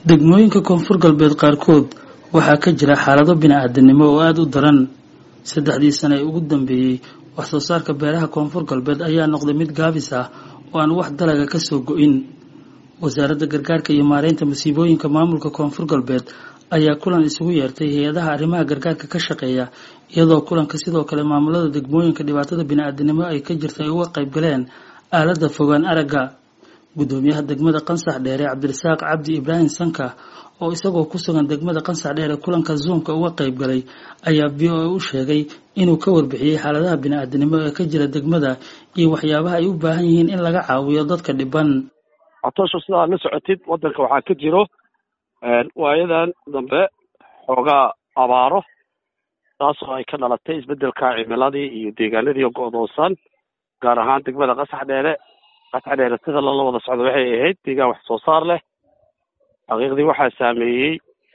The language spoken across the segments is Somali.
degmooyinka koonfur galbeed qaarkood waxaa ka jira xaalado bini-aadanimo oo aada u daran saddexdii sane ee ugu dambeeyey wax soo saarka beeraha koonfur galbeed ayaa noqday mid gaabis ah oo aan wax dalaga ka soo go-in wasaaradda gargaarka iyo maareynta masiibooyinka maamulka koonfur galbeed ayaa kulan isugu yeertay hay-adaha arrimaha gargaarka ka shaqeeya iyadoo kulanka sidoo kale maamulada degmooyinka dhibaatada bini-aadanimo ay ka jirta ay uga qayb galeen aaladda fogaan aragga guddoomiyaha degmada qansax dheere cabdirasaaq cabdi ibraahim sanka oo isagoo ku sugan degmada qansax dheere kulanka zoomka uga qayb galay ayaa v o a u sheegay inuu ka warbixiyey xaaladaha bini-aadanimo ee ka jira degmada iyo waxyaabaha ay u baahan yihiin in laga caawiyo dadka dhiban catoosho sidaa la socotid waddanka waxaa ka jiro waayadan dambe xoogaa abaaro taasoo ay ka dhalatay isbeddelka cimiladii iyo deegaanadii go-doonsan gaar ahaan degmada qasax dheere qasax dheere sida lala wada socdo waxay ahayd deegaan wax soo saar leh xaqiiqdii waxaa saameeyey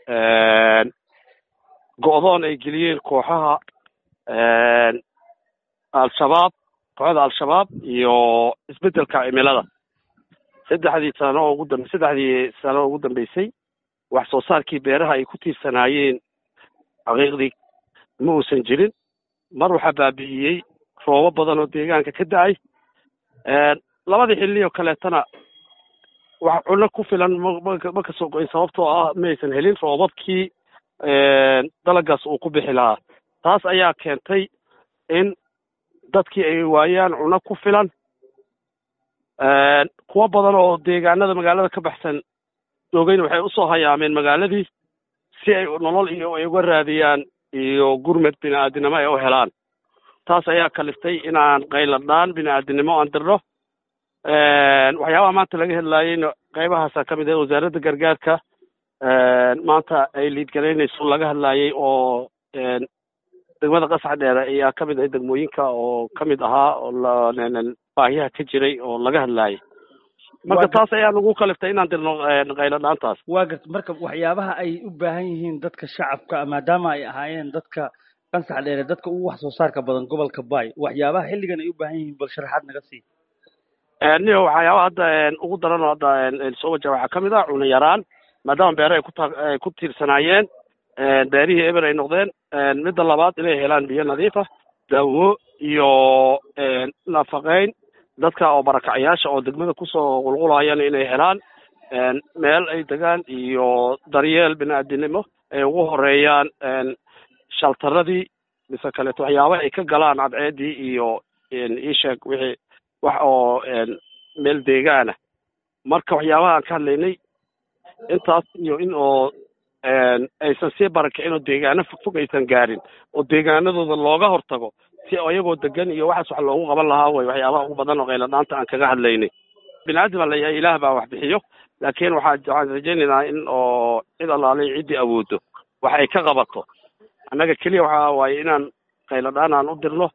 go-doon ay geliyeen kooxaha al-shabaab kooxda al-shabaab iyo isbeddelka cimilada saddexdii sano oo ugu dambe saddexdii sano oo ugu dambeysay wax soo saarkii beeraha ay ku tiirsanaayeen xaqiiqdii ma uusan jirin mar waxaa baabi'iyey roobo badan oo deegaanka ka da-ay labadii xilli oo kaleetana wax cunno ku filan mma kasoo go-in sababtoo ah ma aysan helin roobabkii dalagaas uu ku bixi lahaa taas ayaa keentay in dadkii ay waayaan cunno ku filan kuwo badan oo deegaanada magaalada ka baxsan joogayna waxay usoo hayaameen magaaladii si ay nolol iyo ay uga raadiyaan iyo gurmed bini-aadinimo ay u helaan taas ayaa kaliftay inaan qayladhaan bini-aadinimo aan dirno waxyaabaha maanta laga hadlaayeyna qaybahaasa ka mid ah wasaaradda gargaarka maanta ay liidgaraynayso laga hadlaayey oo degmada qasax dheere ayaa ka mid ah degmooyinka oo ka mid ahaa oo baahiyaha ka jiray oo laga hadlaayay marka taas ayaa nagu kaliftay inaan dirno qayladhaantaas waa garta marka waxyaabaha ay u baahan yihiin dadka shacabka maadaama ay ahaayeen dadka qansax dheere dadka ugu wax soo saarka badan gobolka bay waxyaabaha xilligan ay u baahan yihiin bal sharaxaad naga sii niyo waxyaabaha hadda ugu daran oo hadda soo wajaha waxaa kamid ah cuno yaraan maadaama beere ay kuta ay ku tiirsanaayeen beerihii eber ay noqdeen midda labaad inay helaan biyo nadiif ah daawo iyo nafaqeyn dadka oo barakacyaasha oo degmada kusoo qulqulayana inay helaan meel ay degaan iyo daryeel bini-aadinimo ay ugu horeeyaan shaltaradii mise kaleeto waxyaabaha ay ka galaan cadceedii iyo iisheeg wixii wax oo meel deegaana marka waxyaabaha aan ka hadlaynay intaas iyo in oo aysan sii barakicin oo deegaano fogfog aysan gaarin oo deegaanadooda looga hortago si ayagoo degan iyo waxaas wax loogu qaban lahaa way waxyaabaha ugu badan oo qayladhaanta aan kaga hadlaynay bini-aadam baa layahay ilaah baa wax bixiyo laakiin waxaa waxaan rajaynaynaa in oo cid allaalay ciddii awoodo wax ay ka qabato annaga keliya waxaa waaye inaan qayladhaan aan u dirno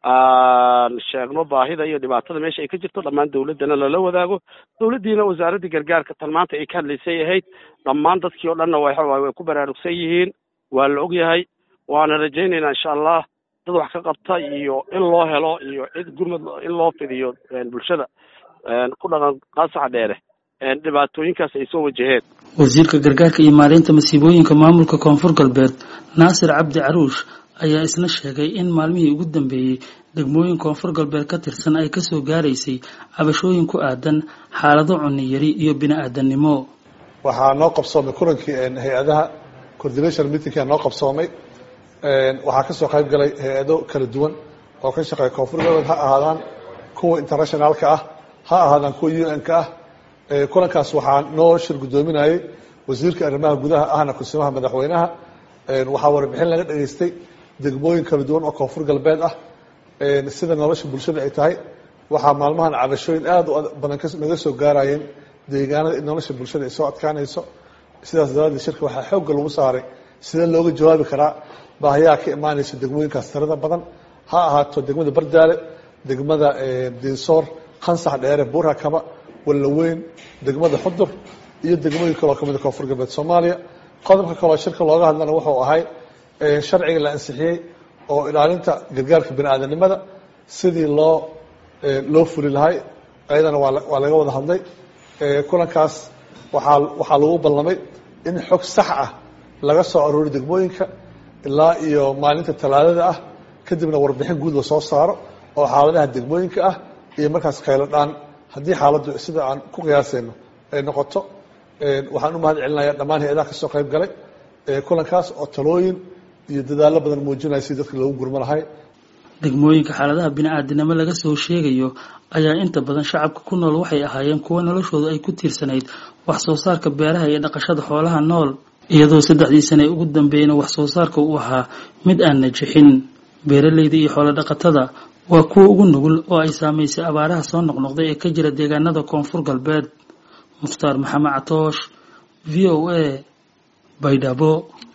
aan sheegno baahida iyo dhibaatada meesha ay ka jirto dhammaan dawladdana lala wadaago dawladdiina wasaaraddii gargaarka tan maanta ay ka hadlaysay ahayd dhammaan dadkii oo dhanna wa way ku baraarugsan yihiin waa la og yahay waana rajaynaynaa insha allah dad wax ka qabta iyo in loo helo iyo cid gurmad in loo fidiyo bulshada ku dhaqan qaasaxa dheere dhibaatooyinkaas ay soo wajaheen wasiirka gargaarka iyo maareynta masiibooyinka maamulka koonfur galbeed naasir cabdi caruush ayaa isna sheegay in maalmihii ugu dambeeyey degmooyin koonfur galbeed ka tirsan ay kasoo gaaraysay cabashooyin ku aadan xaalado cunni yari iyo bini-aadannimo waxaa noo qabsoomay kulankii hay-adaha coordination meetingkaa noo qabsoomay waxaa kasoo qayb galay hay-ado kala duwan oo ka shaqeeya koonfur galbeed ha ahaadaan kuwa internationaalka ah ha ahaadaan kuwa u n-ka ah kulankaas waxaa noo shir guddoominayay wasiirka arrimaha gudaha ahna kusimaha madaxweynaha waxaa warbixin laga dhageystay degmooyin kala duwan oo koonfur galbeed ah sida nolosha bulshada ay tahay waxaa maalmahan cabashooyin aada u badan naga soo gaarayeen deegaanada in nolosha bulshada ay soo adkaanayso sidaas daraadeed shirka waxaa xoogga lagu saaray sidee looga jawaabi karaa baahiyaha ka imaanaysa degmooyinkaas tirada badan ha ahaato degmada bardaale degmada dinsoor qansax dheere buurhakaba wallaweyn degmada xudur iyo degmooyin kaloo kamida koonfur galbeed soomaaliya qodobka kaloo shirka looga hadlana wuxuu ahay sharciga la ansixiyey oo ilaalinta gargaarka bini-aadanimada sidii loo loo fuli lahay ayadana waa waa laga wada hadlay kulankaas waxaa waxaa lagu ballamay in xog sax ah laga soo aroori degmooyinka ilaa iyo maalinta talaadada ah kadibna warbixin guud la soo saaro oo xaaladaha degmooyinka ah iyo markaas khaylo dhaan haddii xaaladdu sida aan ku qiyaasayno ay noqoto waxaan u mahad celinaya dhammaan hay-adaha ka soo qayb galay kulankaas oo talooyin iyo dadaallo badan muujinaya si dadka loogu gurmo lahay degmooyinka xaaladaha bini-aadinimo laga soo sheegayo ayaa inta badan shacabka ku nool waxay ahaayeen kuwo noloshoodu ay ku tiirsanayd wax soo saarka beeraha iyo dhaqashada xoolaha nool iyadoo saddexdii sane ugu dambeeyna wax soo saarka uu ahaa mid aan najixin beeralayda iyo xoolo dhaqatada waa kuwa ugu nugul oo ay saamaysay abaaraha soo noqnoqday ee ka jira deegaanada koonfur galbeed mukhtaar maxamed catoosh v o a baydhabo